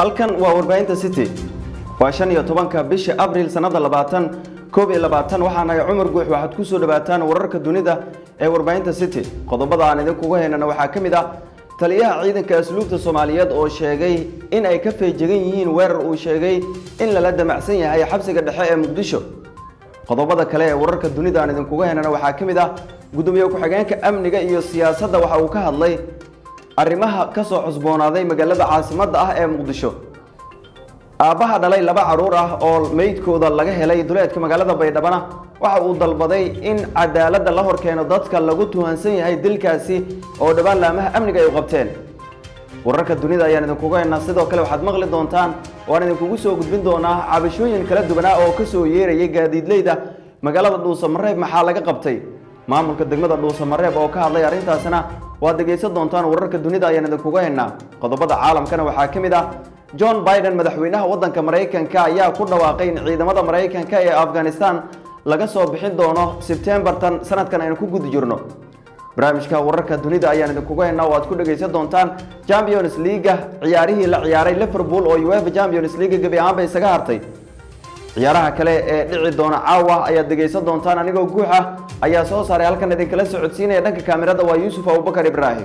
halkan waa warbaahinta city waa shan iyo tobanka bisha abriil sannada labaatan koob iyo labaatan waxaanahay cumar guux waxaad ku soo dhawaataan wararka dunida ee warbaahinta city qodobada aan idinkugu haynana waxaa ka mid ah taliyaha ciidanka asluubta soomaaliyeed oo sheegay in ay ka feejegan yihiin weerar uu sheegay in lala damacsan yahay xabsiga dhexe ee muqdisho qodobada kale ee wararka dunida aan idinkugu haynana waxaa ka mid ah gudoomiye ku-xigeenka amniga iyo siyaasadda waxa uu ka hadlay arrimaha ka soo cusboonaaday magaalada caasimadda ah ee muqdisho aabbaha dhalay laba carruur ah oo meydkooda laga helay duleedka magaalada baydhabana waxa uu dalbaday in cadaaladda la horkeeno dadka lagu tuhansan yahay dilkaasi oo dhowaan laamaha amniga ay u qabteen wararka dunida ayaan idinkugu haynaa sidoo kale waxaad maqli doontaan waan idinkugu soo gudbin doonaa cabashooyin kala duwanaa oo ka soo yeerayay gaadiidleyda magaalada dhuusamareeb maxaa laga qabtay maamulka degmada dhuusamareeb oo ka hadlay arrintaasna waad dhegaysan doontaan wararka dunida ayaan idinkugu haynaa qodobada caalamkana waxaa ka mid ah john biden madaxweynaha waddanka maraykanka ayaa ku dhawaaqay in ciidamada maraykanka ee afghanistan laga soo bixin doono sebtembartan sanadkan aynu ku guda jirno barnaamijka wararka dunida ayaan idinkugu haynaa oo aad ku dhegaysan doontaan champions leaga ciyaarihii la ciyaaray liverpool oo uefa champions leaga gebi ahaanba isaga hartay ciyaaraha kale ee dhici doona caawa ayaad dhegaysan doontaan anigoo guux ah ayaa soo saaray halkan idinkala socodsiinaya dhanka kaamirada waa yuusuf abubakar ibraahim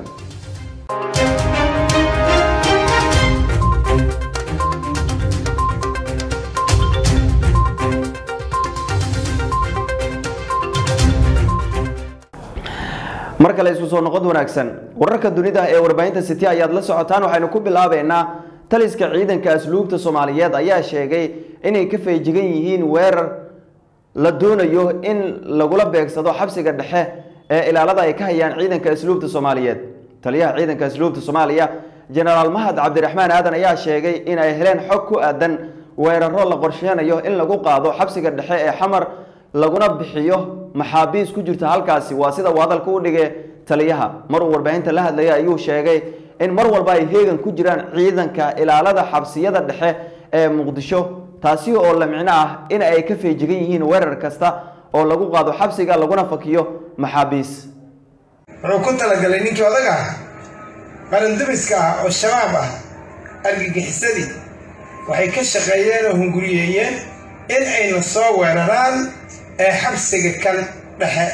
mar kale isku soo noqod wanaagsan wararka dunida ee warbaahinta city ayaad la socotaan waxaynu ku bilaabeynaa taliska ciidanka asluubta soomaaliyeed ayaa sheegay inay ka feejigan yihiin weerar la doonayo in lagula beegsado xabsiga dhexe ee ilaalada ay ka hayaan ciidanka asluubta soomaaliyeed taliyaha ciidanka asluubta soomaaliya jenaraal mahad cabdiraxmaan aadan ayaa sheegay in ay heleen xog ku aadan weeraro la qorsheynayo in lagu qaado xabsiga dhexe ee xamar laguna bixiyo maxaabiis ku jirta halkaasi waa sida uu hadalka u dhigay taliyaha mar uu warbaahinta la hadlayay ayuu sheegay in mar walba ay heegan ku jiraan ciidanka ilaalada xabsiyada dhexe ee muqdisho taasi oo la micno ah in ay ka feejigan yihiin weerar kasta oo lagu qaado xabsiga laguna fakiyo maxaabiis wuxuu ku talagalay ninkii odaga ah qarandumiska ah oo shabaab ah argagixisadii waxay ka shaqeeyeen oo hunguriyeeyeen in ayna soo weeraraan ee xabsiga kan dhexe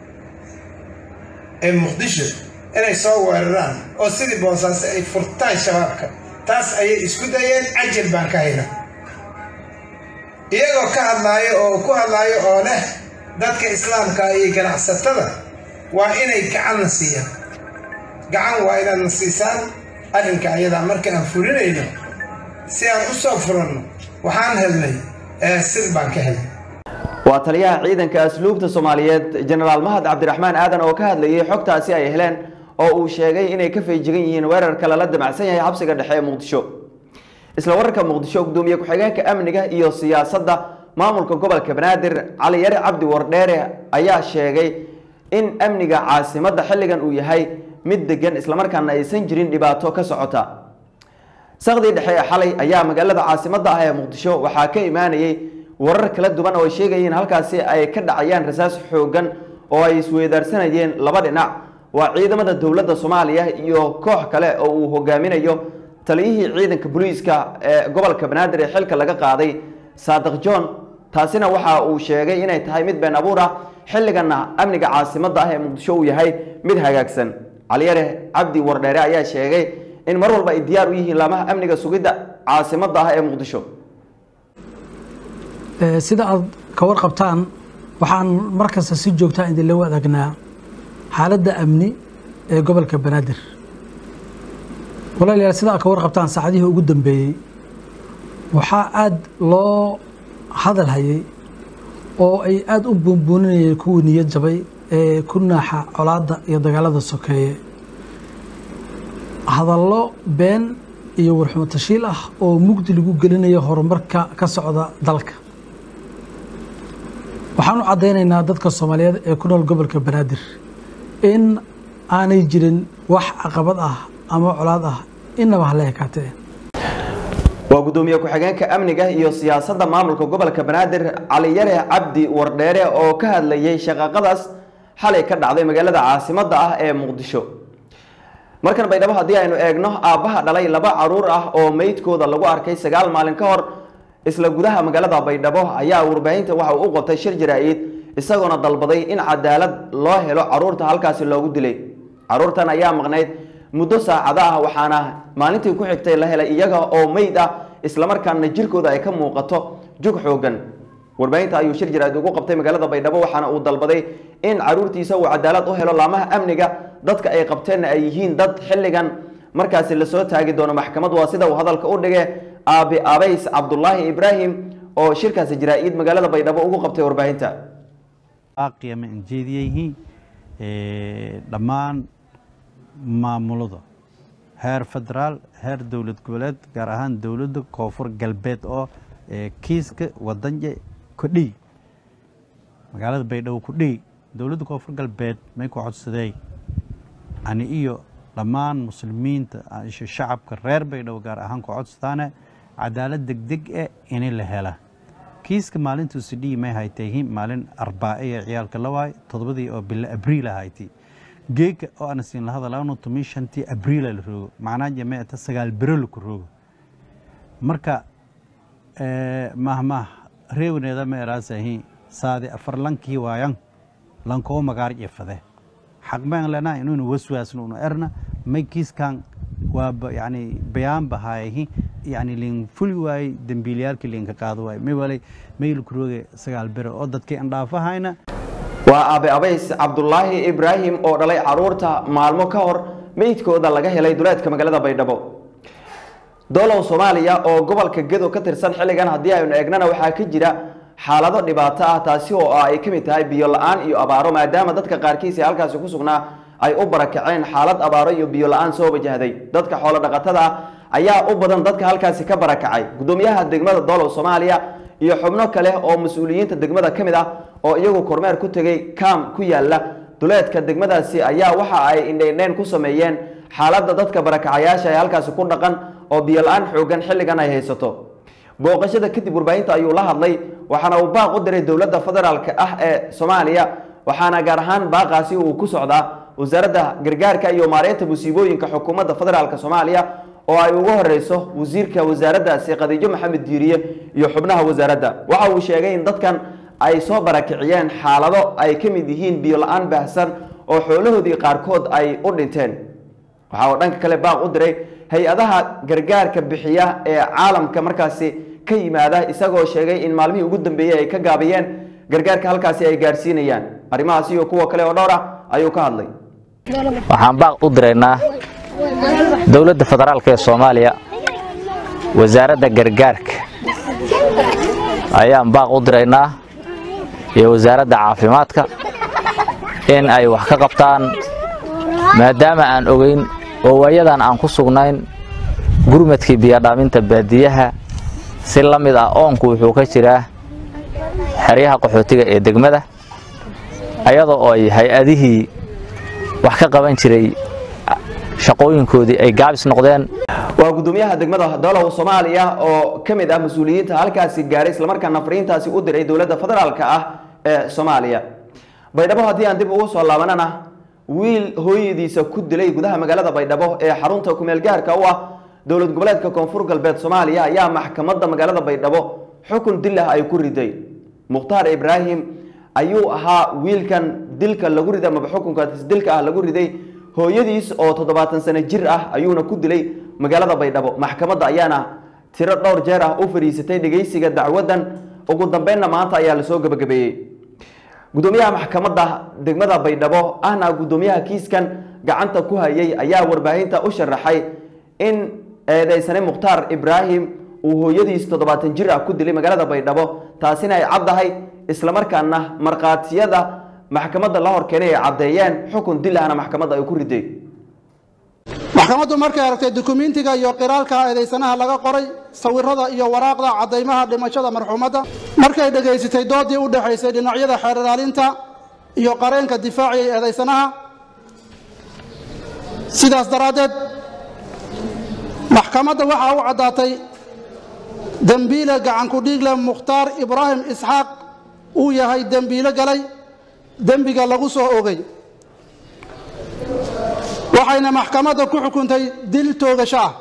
ee muqdisho inay soo weeraraan oo sidii boosaaso ay furtaan shabaabka taas ayay isku dayeen cajal baan ka hayna iyagoo ka hadlaayo oo ku hadlaayo oo leh dadka islaamka iyo ganacsatada waa inay gacanna siiyaan gacan waa inaadna siisaan arrinka ayadaa marka aan fulinayno si aan u soo furanno waxaan helnay sid baan ka helnay waa taliyaha ciidanka asluubta soomaaliyeed jenaraal mahad cabdiraxmaan aadan oo ka hadlayay xogtaasi ay heleen oo uu sheegay inay ka feejigan yihiin weerarka lala damacsan yahay xabsiga dhexe ee muqdisho isla wararka muqdisho gudoomiye ku-xigeenka amniga iyo siyaasadda maamulka gobolka banaadir cali yare cabdi wardheere ayaa sheegay in amniga caasimadda xilligan uu yahay mid degan islamarkaana aysan jirin dhibaato ka socota sakdii dhexe ee xalay ayaa magaalada caasimadda ah ee muqdisho waxaa ka imaanayay warar kala duwan oo sheegayeen halkaasi ay ka dhacayaan rasaas xoogan oo ay isweydaarsanayeen laba dhinac waa ciidamada dowladda soomaaliya iyo koox kale oo uu hogaaminayo taliyihii ciidanka booliiska ee gobolka banaadir ee xilka laga qaaday saadiq john taasina waxa uu sheegay inay tahay mid been abuur ah xilligana amniga caasimadda ah ee muqdisho uu yahay mid hagaagsan caliyare cabdi wardheere ayaa sheegay in mar walba ay diyaar u yihiin laamaha amniga sugidda caasimadda ah ee muqdisho sida aad ka warqabtaan waxaan markasta si joogtaa idinla wadaagnaa xaaladda amni ee gobolka banaadir walaalayaal sida aad ka warqabtaan saacadihii ugu dambeeyey waxaa aada loo hadal hayay oo ay aada u buunbuuninayeen kuwii niyad jabay ee ku naaxa colaadda iyo dagaalada sokeeye hadallo been iyo warxumo tashiil ah oo mugdi lagu gelinayo horumarka ka socda dalka waxaan u caddaynaynaa dadka soomaaliyeed ee ku nool gobolka banaadir in aanay jirin wax caqabad ah ama colaad ah inaba hala ekaatee waa gudoomiye ku-xigeenka amniga iyo siyaasadda maamulka gobolka banaadir cali yare cabdi wardheere oo ka hadlayay shaqaaqadaas xalay ka dhacday magaalada caasimadda ah ee muqdisho markan baydhabo haddii aynu eegno aabbaha dhalay laba caruur ah oo meydkooda lagu arkay sagaal maalin ka hor isla gudaha magaalada baydhabo ayaa warbaahinta waxa uu u qabtay shir jaraa-id isagoona dalbaday in cadaalad loo helo caruurta halkaasi loogu dilay caruurtan ayaa maqnayd muddo saacado ah waxaana maalintii ku xigtay la helay iyaga oo meyd ah islamarkaana jirkooda ay ka muuqato jug xoogan warbaahinta ayuu shir jaraad ugu qabtay magaalada baydhabo waxaana uu dalbaday in caruurtiisa uu cadaalad u helo laamaha amniga dadka ay qabteenna ay yihiin dad xilligan markaasi lasoo taagi doono maxkamad waa sida uu hadalka u dhige aabi abays cabdulaahi ibraahim oo shirkaasi jaraa-id magaalada baydhabo ugu qabtay warbaahinta aqiyama aan jeediyayihiin dhammaan maamulada heer federaal heer dowlad goboleed gaar ahaan dowladda koonfur galbeed oo kiiska wadanje kudhiy magaalada baydhabo kudhiy dowladda koonfur galbeed may ku codsadey ani iyo dhammaan muslimiinta shacabka reer baydhabo gaar ahaan ku codsadaane cadaalad degdeg eh ini la hela kiiska maalintuu sidhiyi may haytayhin maalin arbaace ee ciyaalka lawaay toddobadii oo bilo abriil ahayti geega oo ana siin lahada laano tomi shantii abriila la roogo macnaa jameeta sagaal bero laku roogo marka mahmah reewneeda ma eraasahi saadi afar lankii waayan lankoo magaar jefade xaqbaan lena inuunu waswaasno unu erna may kiiskan waaba yani bayaan bahaayahi yani lin fuli waaye dembiilayaalkii linka qaado waaye may walay maylku rooge sagaal bero oo dadkii andhaafahayna waa aabe abays cabdulaahi ibraahim oo dhalay caruurta maalmo ka hor meydkooda laga helay duleedka magaalada baydhabo doolow soomaaliya oo gobolka gedo ka tirsan xilligan haddii aynu eegnana waxaa ka jira xaalado dhibaato ah taasi oo ay ka mid tahay biyo la-aan iyo abaaro maadaama dadka qaarkiis ee halkaasi ku sugnaa ay u barakaceen xaalad abaaro iyo biyo la-aan soo wajahday dadka xoolo dhaqatada ah ayaa u badan dadka halkaasi ka barakacay gudoomiyaha degmada doolow soomaaliya iyo xubno kale oo mas-uuliyiinta degmada ka mid ah oo iyagu kormeer ku tegay kaam ku yaala duleedka degmadaasi ayaa waxa ay indheindheyn ku sameeyeen xaaladda dadka barakacayaasha ee halkaasi ku dhaqan oo biyo la-aan xoogan xilligan ay haysato booqashada kadib warbaahinta ayuu la hadlay waxaana uu baaq u diray dowladda federaalk ah ee soomaaliya waxaana gaar ahaan baaqaasi uu ku socdaa wasaaradda gargaarka iyo maareynta musiibooyinka xukuumadda federaalk soomaaliya oo ay ugu horeyso wasiirka wasaaraddaasi khadiijo maxamed diiriye iyo xubnaha wasaaradda waxa uu sheegay in dadkan ay soo barakiciyeen xaalado ay ka mid yihiin biyo la-aan baahsan oo xoolahoodii qaarkood ay u dhinteen waxa uu dhanka kale baaq u diray hay-adaha gargaarka bixiya ee caalamka markaasi ka yimaada isagoo sheegay in maalmihii ugu dambeeyey ay ka gaabiyeen gargaarka halkaasi ay gaadhsiinayaan arrimahaas iyo kuwa kale oo dhowr ah ayuu ka hadlay waxaan baaq u diraynaa dowladda federaalk ee soomaaliya wasaaradda gargaarka ayaan baaq u diraynaa iyo wasaaradda caafimaadka in ay wax ka qabtaan maadaama aan ogeyn oo waayadan aan ku sugnayn gurmadkii biyadhaaminta baadiyaha si la mid ah oonku wuxuu ka jiraa xeryaha qaxootiga ee degmada ayadoo ay hay-adihii wax ka qaban jiray shaqooyinkoodii ay gaabis noqdeen waa gudoomiyaha degmada doolow soomaaliya oo ka mid ah mas-uuliyiinta halkaasi gaaray islamarkaana fariintaasi u diray dowladda federaalka ah ee soomaaliya baydhabo haddii aan dib ugu soo laabanana wiil hooyadiisa ku dilay gudaha magaalada baydhabo ee xarunta kumeel gaarka u ah dowlad goboleedka koonfur galbeed soomaaliya ayaa maxkamadda magaalada baydhabo xukun dil ah ay ku riday mukhtaar ibraahim ayuu ahaa wiilkan dilka lagu riday amaba xukunkaas dilka ah lagu riday hooyadiis oo toddobaatan sano jir ah ayuuna ku dilay magaalada baydhabo maxkamadda ayaana tiro dhowr jeer ah u fadhiisatay dhegeysiga dacwadan ugu dambeynna maanta ayaa lasoo gebagabeeyey gudoomiyaha maxkamadda degmada baydhabo ahna gudoomiyaha kiiskan gacanta ku hayay ayaa warbaahinta u sharaxay in eedeysane mukhtaar ibraahim uu hooyadiis toddobaatan jir ah ku dilay magaalada baydhabo taasina ay caddahay islamarkaana markhaatiyada maxkamadda la hor keenay ay caddeeyeen xukun dil ahna maxkamadda ay ku riday maxkamaddu markay aragtay dukumentiga iyo qiraalka eedaysanaha laga qoray sawirada iyo waraaqda caddaymaha dhimashada marxuumadda markay dhegaysatay doodii u dhexaysay dhinacyada xeer ilaalinta iyo qareenka difaaciyay eedaysanaha sidaas daraaddeed maxkamadda waxaa u caddaatay dembiile gacanku dhiigle mukhtaar ibraahim isxaaq uu yahay dembiilo galay dembiga lagu soo ogay waxay waxayna maxkamadda ku xukuntay dil toogasho ah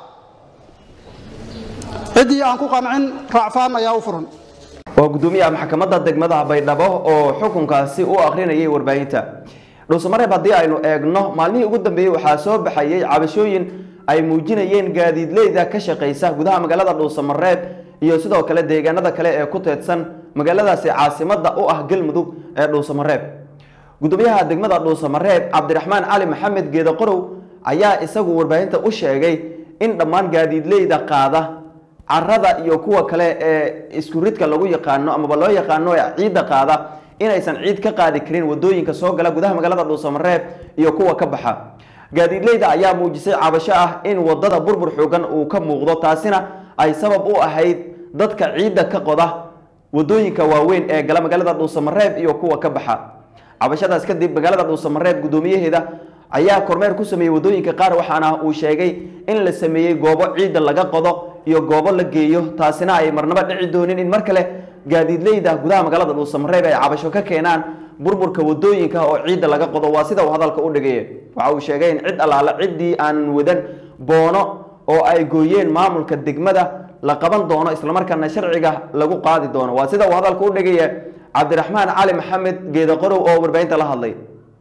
ciddii aan ku qancin raacfaan ayaa u furan waa gudoomiyaha maxkamadda degmada baydhabo oo xukunkaasi u akrinayay warbaahinta dhuusamareeb haddii aynu eegno maalmihii ugu dambeeyey waxaa soo baxayay cabashooyin ay muujinayeen gaadiidleyda ka shaqaysa gudaha magaalada dhuusamareeb iyo sidoo kale deegaanada kale ee ku teedsan magaaladaasi caasimada u ah galmudug ee dhuusamareeb gudoomiyaha degmada dhuusamareeb cabdiraxmaan cali maxamed geedaqorow ayaa isagu warbaahinta u sheegay in dhammaan gaadiidleyda qaada carada iyo kuwa kale ee isku ridka lagu yaqaano amaba loo yaqaano ee ciidda qaada inaysan ciid ka qaadi karin wadooyinka soo gala gudaha magaalada dhuusamareeb iyo kuwa ka baxa gaadiidleyda ayaa muujisay cabasho ah in wadada burbur xoogan uu ka muuqdo taasina ay sabab u ahayd dadka ciidda ka qoda wadooyinka waaweyn ee gala magaalada dhuusamareeb iyo kuwa ka baxa cabashadaas kadib magaalada dhuusamareeb gudoomiyaheeda ayaa kormeer ku sameeyey wadooyinka qaar waxaana uu sheegay in la sameeyey goobo ciidda laga qodo iyo goobo la geeyo taasina ay marnaba dhici doonin in mar kale gaadiidleyda gudaha magaalada dhuusamareeb ay cabasho ka keenaan burburka wadooyinka oo ciidda laga qodo waa sida uu hadalka u dhigaya waxa uu sheegay in cid allaale ciddii aan wadan boono oo ay gooyeen maamulka degmada la qaban doono islamarkaana sharciga lagu qaadi doono waa sida uu hadalka u dhigaya cabdiraxmaan cali maxamed geedaqorow oo warbaahinta la hadlay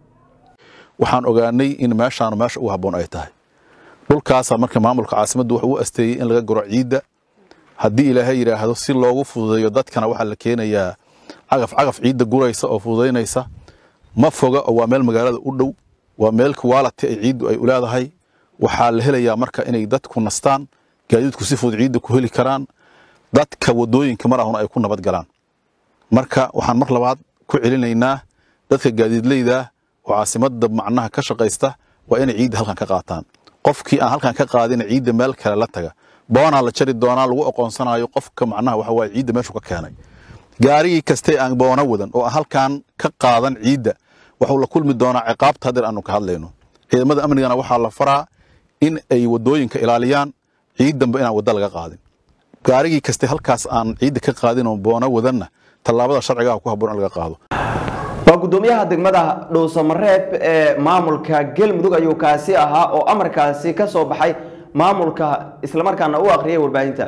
waxaan ogaanay in meeshaan meesha ugu habboon ay tahay dhulkaasaa marka maamulka caasimaddu wuxuu u asteeyey in laga guro ciidda haddii ilaahay yidhaahdo si loogu fududeeyo dadkana waxaa la keenayaa cagaf cagaf ciidda guraysa oo fududaynaysa ma foga oo waa meel magaalada u dhow waa meel kuwaalati ay ciiddu ay u leedahay waxaa la helayaa marka inay dadku nastaan gaadiidku si fudud ciidda ku heli karaan dadka wadooyinka mar ahuna ay ku nabad galaan marka waxaan mar labaad ku celinaynaa dadka gaadiidleyda oo caasimadda macnaha ka shaqaysta waa inay ciidda halkan ka qaataan qofkii aan halkan ka qaadina ciidda meel kale la taga boonaa la jari doonaa lagu aqoonsanayo qofka macnaha waxa waaye ciidda meeshuu ka keenay gaarigii kaste aan boono wadan oo aan halkan ka qaadan ciidda wuxuu la kulmi doonaa ciqaabta hadeer aanu ka hadlayno ciidamada amnigana waxaa la faraa in ay wadooyinka ilaaliyaan ciiddanba inaan wadda laga qaadin gaarigii kaste halkaas aan ciidda ka qaadin oo boono wadanna tallaabada sharcigaha ku habboon in laga qaado waa gudoomiyaha degmada dhuusamareeb ee maamulka galmudug ayuu kaasi ahaa oo amarkaasi ka soo baxay maamulka islamarkaana u akhriyay warbaahinta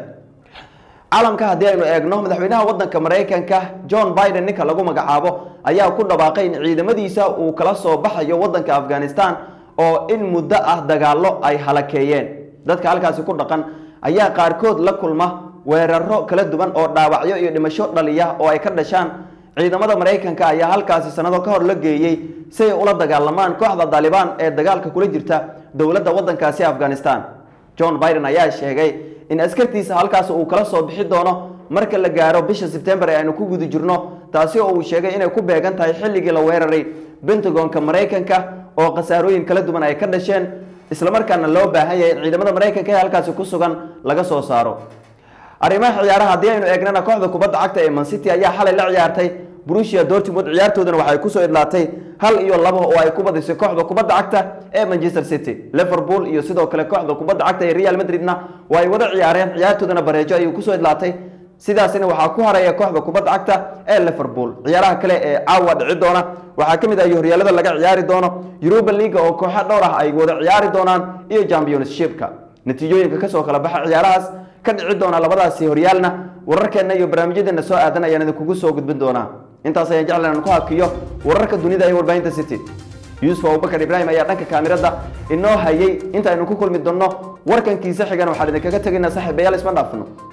caalamka haddii aynu eegno madaxweynaha wadanka maraykanka john biden ninka lagu magacaabo ayaa ku dhawaaqay in ciidamadiisa uu kala soo baxayo wadanka afghanistan oo in muddo ah dagaallo ay halakeeyeen dadka halkaasi ku dhaqan ayaa qaarkood la kulma weeraro kala duwan oo dhaawacyo iyo dhimasho dhaliya oo ay ka dhashaan ciidamada maraykanka ayaa halkaasi sanado ka hor la geeyey si ay ula dagaalamaan kooxda daalibaan ee dagaalka kula jirta dowladda wadankaasi afghanistan john biden ayaa sheegay in askartiisa halkaas uu kala soo bixi doono marka la gaaro bisha sebtembar ee aynu ku guda jirno taasi oo uu sheegay inay ku beegan tahay xilligii la weeraray bentagonka maraykanka oo khasaarooyin kala duwan ay ka dhasheen islamarkaana loo baahan yahay in ciidamada maraykanka ee halkaasi ku sugan laga soo saaro arrimaha ciyaaraha haddii aynu eegnana kooxda kubadda cagta ee mancity ayaa xalay la ciyaartay brusia dortmund ciyaartoodana waxay kusoo idlaatay hal iyo labo oo ay ku badisay kooxda kubadda cagta ee manchester city liverpool iyo sidoo kale kooxda kubadda cagta ee real madridna waa ay wada ciyaareen ciyaartoodana bareejo ayuu kusoo idlaatay sidaasina waxaa ku haraya kooxda kubadda cagta ee liverpool ciyaaraha kale ee caawa dhici doona waxaa ka mid ah horyaalada laga ciyaari doono europa league oo kooxo dhowr ah ay wada ciyaari doonaan iyo championshipka natiijooyinka kasoo kala baxa ciyaarahaas ka dhici doona labadaasi horyaalna wararkeenna iyo barnaamijyadeena soo aadan ayaan idinkugu soo gudbin doonaa intaas ayaan jeclan aan ku hakiyo wararka dunida ee warbaahinta city yuusuf abubakar ibraahim ayaa dhanka kaamirada inoo hayay inta aynu ku kulmi doonno warkankiisa xigan waxaan idinkaga tegaynaa saaxiibayaal isma dhaafno